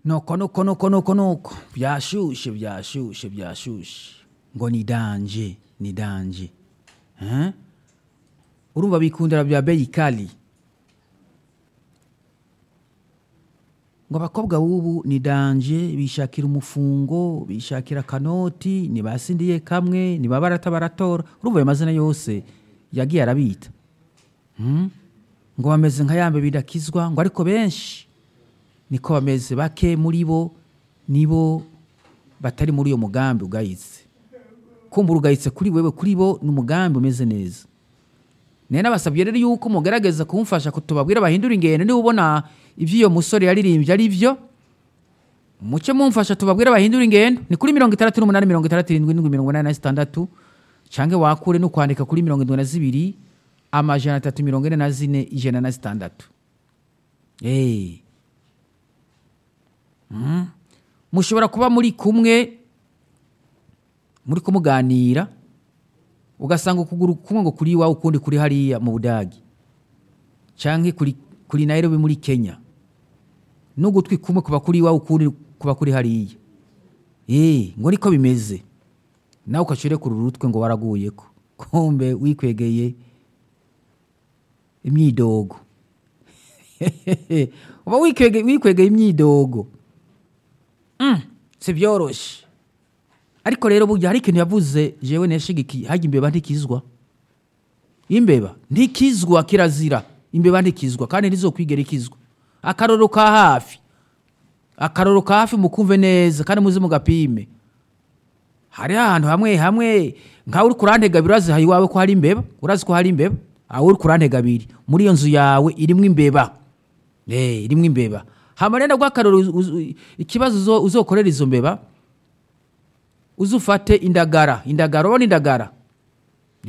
nuko nuko nuko nuko nuko byashushe byashushe byashushe ngo ni danje ni danje Eh? urumva bikundira bya beyi kali ngo abakobwa b'ubu ni danje bishakira umufungo bishakira akanoti ntibasindiye kamwe niba barata baratora urumva ayo mazina yose yagiye arabita Hmm? ngo bameze nka yambe bidakizwa ngo ariko benshi niko bameze bake muri bo nibo batari muri uyo mugambi ugayitse kumbura ugayitse kuri wewe kuri bo ni umugambi umeze neza nari nabasabye rero yuko mugerageza kumufasha kutubabwira bahindura ingendo niba ubona ibyo iyo musore yaririmbye ari byo muce mumfasha tubabwire bahindura ingendo ni kuri mirongo itandatu n'umunani mirongo itandatu irindwi n'indwi mirongo inani na zitandatu cyangwa wakure no kwandika kuri mirongo indwi na zibiri amajana atatu mirongo ine na zine ijana na zitandatu Eh. Mm. mushobora kuba muri kumwe muri kumuganira ugasanga ukuguru kumwe ngo kuri iwawe ukundi kuri hariya mu budagi cyangwa kuri, kuri nairobi muri kenya n'ugutwi kumwe kuba kuri iwawe ukundi kuba kuri hariya Eh, ngo niko bimeze nawe ukacire ku rurutwe ngo waraguyeko kumbe wikwegeye imyidogo uba wikwege- wikwegeye imyidogo Mm, si byoroshye ariko rero burya hari ikintu yavuze jewe neshigikiye hajya imbeba ntikizwa imbeba ntikizwa kirazira imbeba ntikizwa kandi ntizokwigera ikizwa akaroro ka hafi akaroro ka hafi mukumve neza kandi muze mugapime hari ahantu hamwe hamwe nkawe uri kurantega abiri urazi iwawe ko hari imbeba urazi ko hari imbeba aho uri kurantega abiri muri iyo nzu yawe irimo imbeba Eh, irimo imbeba hama rero rw'akaroro uz- uz- ikibazo uzo- uzokorera izo mbeba uzufate indagara indagara urabona indagara